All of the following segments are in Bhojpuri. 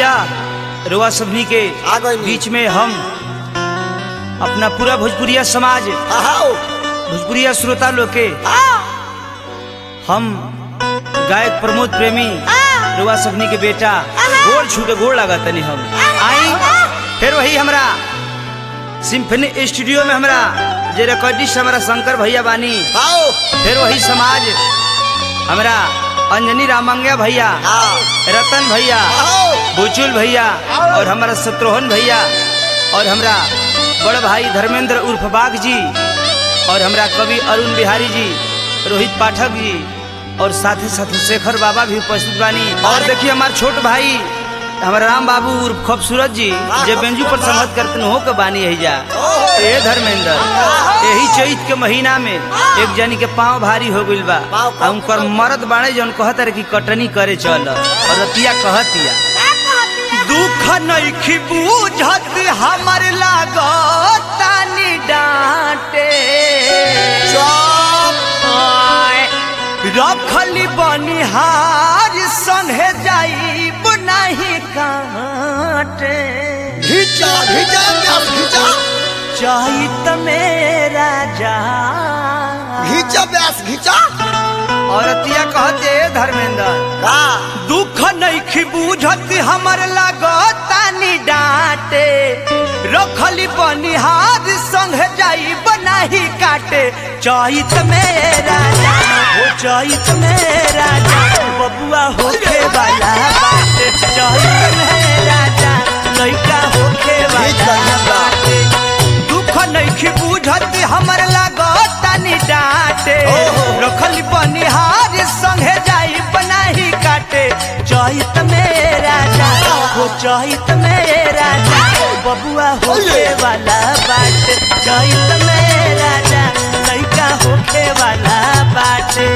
भैया रुआ सबनी के आ गइल। बीच में हम अपना पूरा भोजपुरिया समाज आओ भोजपुरिया श्रोता लोग के हम गायक प्रमोद प्रेमी रुआ सबनी के बेटा गोड़ छू के गोड़ लगा तनी हम आई फिर वही हमरा सिम्फनी स्टूडियो में हमरा जे रिकॉर्डिस्ट हमारा शंकर भैया बानी आओ फिर वही समाज हमरा अंजनी रामंगिया भैया आओ रतन भैया आओ बुचुल भैया और हमारा शत्रुघ्न भैया और हमरा बड़ भाई धर्मेंद्र उर्फ बाग जी और हमरा कवि अरुण बिहारी जी रोहित पाठक जी और साथ ही साथ शेखर बाबा भी उपस्थित बानी और देखिए हमारे छोट भाई हमारा राम बाबू उर्फ खूबसूरत जी जे बेंजू पर संगत करते हो के बानी है जा ए धर्मेंद्र यही चैत के महीना में एक जनी के पाँव भारी हो गइल बा आ उनकर मरद बाड़े जौन कहत रहे कि कटनी करे चल और रतिया कहतिया दुख नइखी बूझत हमर लागत तानी डांटे चुप रखली बनिहार संगे जाइब नहीं काटे घिचा घिचा प्यास घिचा चैत मेरा जा घिचा प्यास घिचा औरतिया कहते धर्मेंद्र का दुख नहीं बूझत हमर लगतानी डांटे रखली बनिहार संग जाई बनाही काटे चैत मेरा जा हो चैत मेरा जा बबुआ होखे वाला बाटे चैत मेरा जा लइका होखे वाला बाटे दुख नहीं बूझत हमर लगतानी डांटे ओहो। रखल बनिहार संगे जाई बनाही काटे चैत मेरा जा हो चैत मेरा जा बबुआ होके वाला बाटे चैत मेरा जा लइका होके वाला बाटे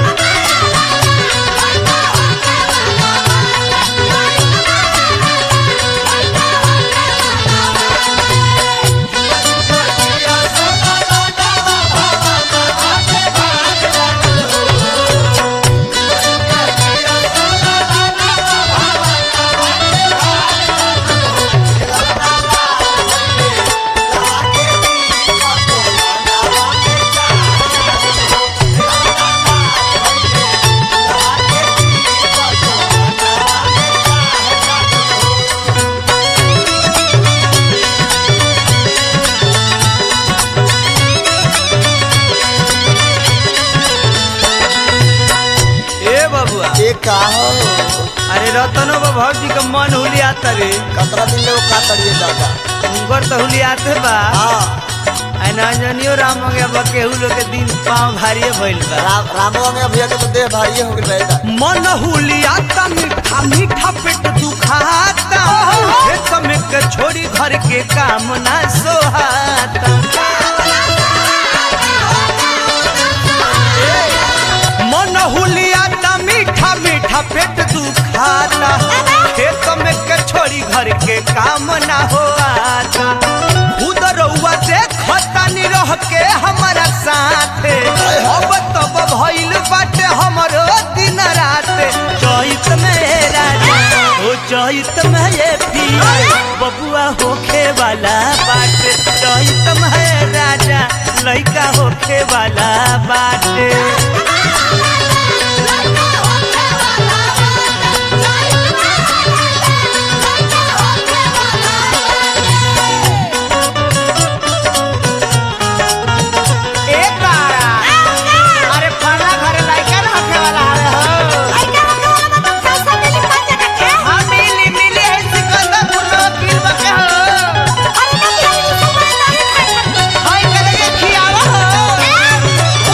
ए बबुआ ये का हो अरे रतनो बाबू जी का मन हुलियाता रे कतरा दिन लोग का तड़िए दादा उनकर तो हुलियाते बा हाँ आ नंजनियो राम हो गया केहू लोग के दिन पाँव भारी भइल बा राम रामवा में भैया के तो देह भारी हो गइल बा मन हुलियाता मीठा मीठा पेट दुखाता खेत में के छोड़ी घर के काम ना सोहाता मन हुलियाता मीठा मीठा पेट दुखाता खेत में के छोड़ी घर के काम ना होता खुद रउआ देखता नी रह के हमारा साथे अब तब भइल बाटे हमरो दिन रात चैत मेरा ओ चैत में ये पिया बबुआ होखे वाला बाटे चैत में राजा लइका होखे वाला बाटे ए तारा अरे फला घर लइका ना होखे वाला हवे हो हाँ मिली मिली है सिकंदर पुरवा पीर बके हो हाय करके खियावा हो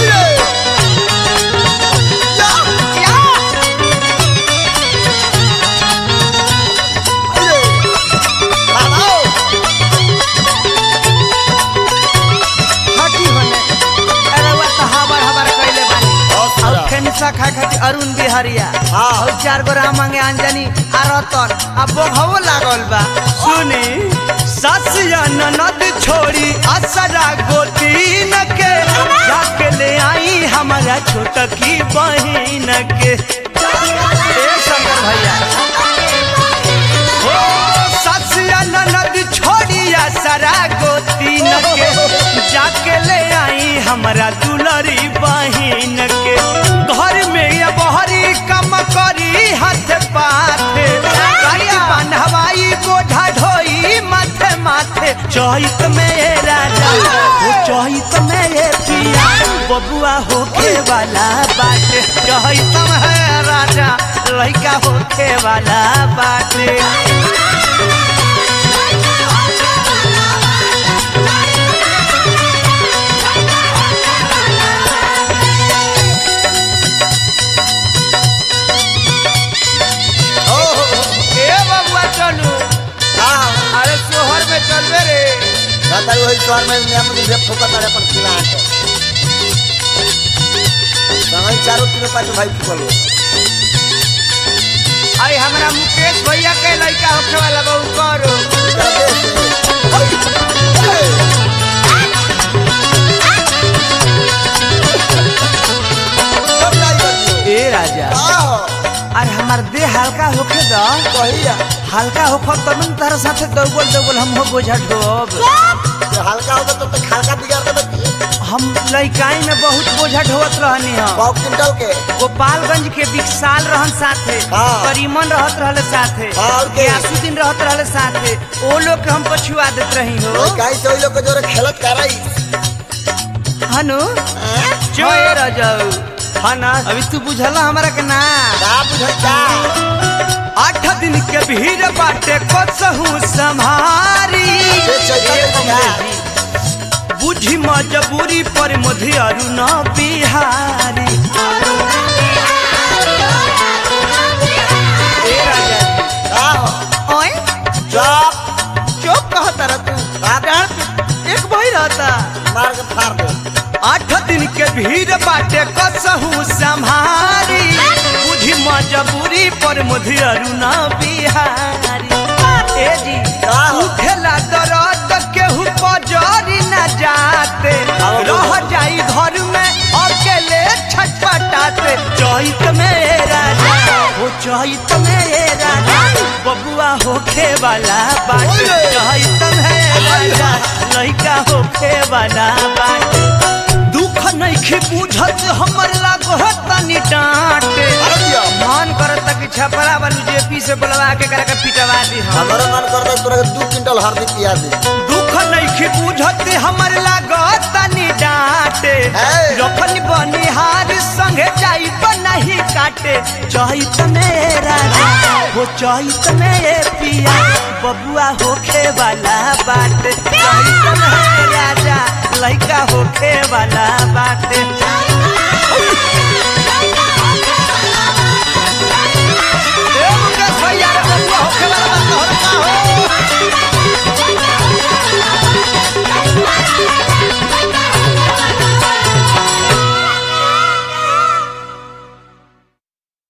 या हटी होने अरे वो तो हबर हबर कइले बानी और फेनसा खाए खातिर अरुण बिहारिया हाँ। और चार गो राम मांगे अंजनी आ रतन आ बोघवो लागल बा सुनी ससिया ननद छोड़ी असरा गोतीन के जाके ले आई हमारा छोटकी बहिन के ए शंकर भैया हो हमरा दुलरी बहिन के घर में ये बहरी कम करी हाथ पाथे गाड़ी बांधवाई गोझा ढोई माथे माथे चहित में ये राजा ओ चहित में ये पिया बबुआ होके वाला बाटे चहित में है राजा लड़का होके वाला बाटे ओ हो, हो। ए बबुआ चलू हाँ अरे सोहर में चलबे रे दादा वही शहर में नियम मुझे फुकत अरे पर खिलाट समय चारों तीनों पास भाई फुकल हो अरे हमरा मुकेश भैया के लड़का होखे वाला बहु करो ए राजा अरे हमार देह हल्का होखे द हल्का होख तब न तारा साथे दौगल दौगल हम हो बोझा ढोब हल्का होगा तो हल्का बिगाड़ देबे हम लइकाई में बहुत बोझा ढोवत रहनी हम पाव क्विंटल के गोपालगंज के विकसाल रहन साथे हाँ। करीमन रहत रहले साथे हाँ, और के? गयासुद्दीन रहत रहले साथे ओ लोग के हम पछुआ देत रही हो काई से ओइ लोग के जोरे खेलत कराई हनु जो ए रजऊ हना अभी तू बुझला हमरा के ना का बुझाई का आठ दिन के भीड़ बाटे कसहू संभारी ये चैता ए के अंग्रेजी, बुझी मजबूरी पर मधे अरुण बिहारी ए राजा का हो ओए चुप चुप कहता रह तू डांड पे एक भाई रहता मार के फाड़ दे आठ दिन के भीड़ बाटे कसहू संभारी बुझी मजबूरी पर मधे अरुण बिहारी ए जी का हो? उठेला दर्द केहू पजरी न जाते आओ रह बोलो। जाई घर में अकेले छटपटाते चैत में राजा हो चैत में राजा बबुआ होखे वाला बाटे ओए। चैत में राजा लइका होखे वाला बाटे दुख नहीं बुझत हमर लागो तनी डांटे अरे दिया मन करत कि छपरा वालू जेपी से बुलवा के करा के पिटवा दी हम हमारा मन कर दे तोरा के दू क्विंटल हरदी पिया दे दुख नहीं बुझत हमर लागत तनी डांटे है। रखन बनिहार संगे जाई नहीं काटे चहित में राजा हो चहित में पिया बबुआ होखे वाला बाटे चहित में राजा लइका होखे वाला बाटे